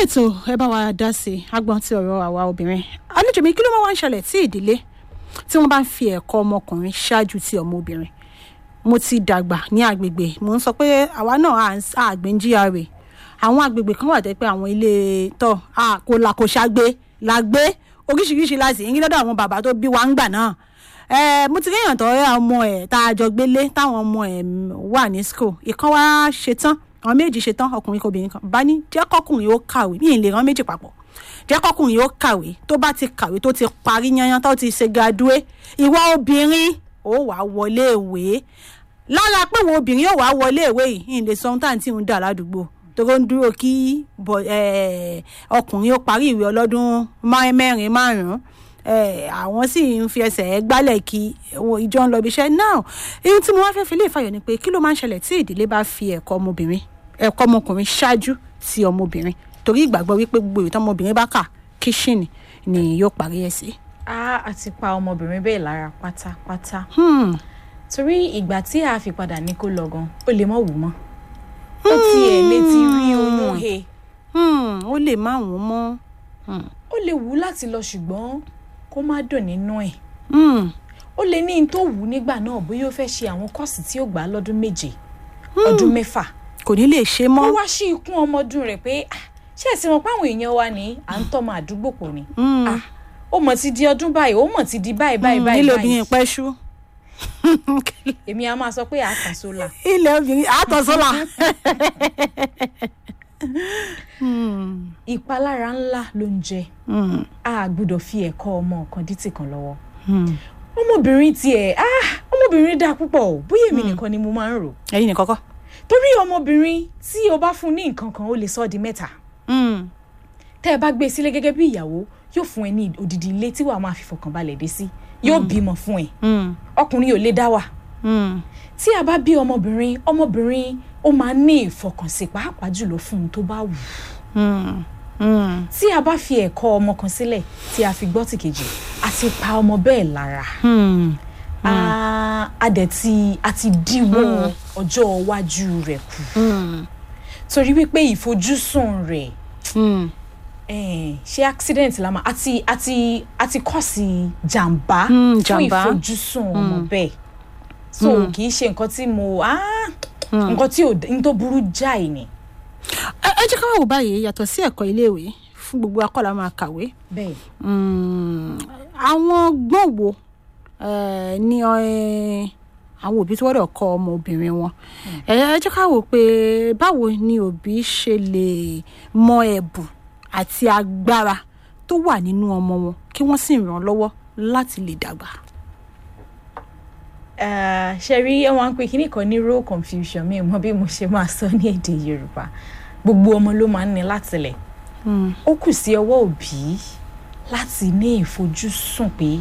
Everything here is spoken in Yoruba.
ètò ẹ bá wa dá sí i agbọn tí ọ̀rọ̀ àwa obìnrin àlejò mi kí ló máa wá ń ṣẹlẹ̀ tí ìdílé tí wọ́n bá ń fi ẹ̀kọ́ ọmọkùnrin ṣáájú ti ọmọ obìnrin mo ti dàgbà ní agbègbè mo ń sọ pé àwa náà à àgbẹ̀ ń GRA àwọn agbègbè kan wà tẹ́ pé àwọn ilé tọ́ kò là kò ṣàgbé là gbé oríṣiríṣi láti yín lọ́dọ̀ àwọn bàbá tó bí wa ń gbà náà mo ti réyàn tó ọmọ ẹ̀ tá a jọ gbélé táwọn ọmọ ẹ̀ wà ní school ìkan wá ṣetán àwọn méjì ṣetán ọkùnrin kan obìnrin kan bá ní jẹ́ kọ́kùnrin ó kàwé ní ìlè rán méjì papọ̀ jẹ́ kọ́kùnrin ó kàwé tó bá ti kàwé tó ti parí yanyan tó ti ṣe graduate ìwọ obìnrin ó wà wọlé ìwé lára pé wo obìnrin yóò wá wọlé ìwé yìí ìlè sọ ohun tá à ń tí ń dà ládùúgbò tó ń dúró kí ọkùnrin ó parí ìwé ọlọ́dún mẹ́rin márùn-ún àwọn sì ń fi ẹsẹ̀ gbálẹ̀ kí ìjọ ń lọ ibi iṣẹ́ náà ohun tí mo wá fẹ́ fi lè fàyọ̀ ni pé kí ló máa ń ṣẹlẹ̀ tí ìdílé bá fi ẹ̀kọ́ ọmọbìnrin ẹ̀kọ́ ọmọkùnrin ṣáájú sí ọmọbìnrin torí ìgbàgbọ́ wípé gbogbo ìwé tọmọbìnrin bá kà kíṣìnì ni yóò parí ẹ̀ sí. a àti pa ọmọbìnrin bẹ́ẹ̀ lára pátápátá torí ìgbà tí a fi padà ní kó lọ gan ó lè mọ̀ wù mọ́ ó tiẹ̀ lè ti rí oyún he. ó lè má wọ́n mọ́. ó lè wù láti lọ ṣùgbọ́n kó má dùn nínú ẹ̀. ó lè ní n tó wù nígbà náà bóyá ó fẹ́ ṣe àwọn kọ́ọ̀sì tí ó gbà á lọ́dún méje ọdún mẹ́fà. kò ní lè ṣe mọ́. ó wá sí ikún ọmọdún rẹ̀ pé ṣé ẹ̀sìn wọn páwọn èèyàn wa ní à ń tọ́mọ àdúgbò pọ̀ ni. ó mọ̀ ti di ọdún báyìí ó mọ̀ ti di báyìí báyìí báyìí. nílò obìnrin pẹ́ ṣú èmi a máa sọ pé àtàn sólà. ilẹ̀ obìnrin àtàn sólà. ìpalára ńlá ló ń jẹ a gbọ́dọ̀ fi ẹ̀kọ́ ọmọ kan dítì kan lọ́wọ́ ọmọbìnrin tiẹ̀ ọmọbìnrin dáa púpọ̀ o bóyá èmi nìkan ni mo máa ń rò. ẹ̀yin nìkan kọ́. torí ọmọbìnrin tí o bá fún ní nǹkan kan ó lè sọ ọ́ di mẹ́ta tẹ́ ẹ bá gbé e sílé gẹ́gẹ́ bí ìyàwó yóò fún ẹ ní odidi ilé tí wàá máa fi fọkànbalẹ̀ dé sí yóò bímọ fún ẹ ọkùnrin ò lè dá wà tí a bá bí ọmọbìnrin ọmọbìnrin ó máa ní ìfọkànsìn pàápàá jùlọ fún un tó bá wù tí a bá fi ẹ̀kọ́ ọmọ kan sílẹ̀ tí a fi gbọ́ tìkejì àti pa ọmọ bẹ́ẹ̀ lára a dẹ̀ ti a ti díwọ́ ọjọ́ iwájú rẹ̀ kù torí wípé ìfojúsùn rẹ̀ ṣé accident la máa àti àti àti kọ́ọ̀sì jàǹbá fún ìfojúsùn ọmọ bẹ́ẹ̀ so kì í ṣe nǹkan tí mo nǹkan tí ò n tó burú jáì ni. ẹ jẹ́ ká wá wò báyìí yàtọ̀ sí ẹ̀kọ́ iléèwé fún gbogbo akọ́là máa kàwé. bẹ́ẹ̀. àwọn gbọ́n wo ni àwọn òbí tí wọ́n dọ̀ kọ́ ọmọbìnrin wọn ẹ jẹ́ ká wò pé báwo ni òbí ṣe lè mọ ẹ̀bùn àti agbára tó wà nínú ọmọ wọn kí wọ́n sì ràn án lọ́wọ́ láti lè dàgbà. ṣe rí wọn pé kíní kan ní role confusion mi mọ bí mo ṣe máa sọ ní èdè Yorùbá gbogbo ọmọ ló máa ń ní látìlẹ̀ ó kù sí ọwọ́ òbí láti ní ìfojúsùn pé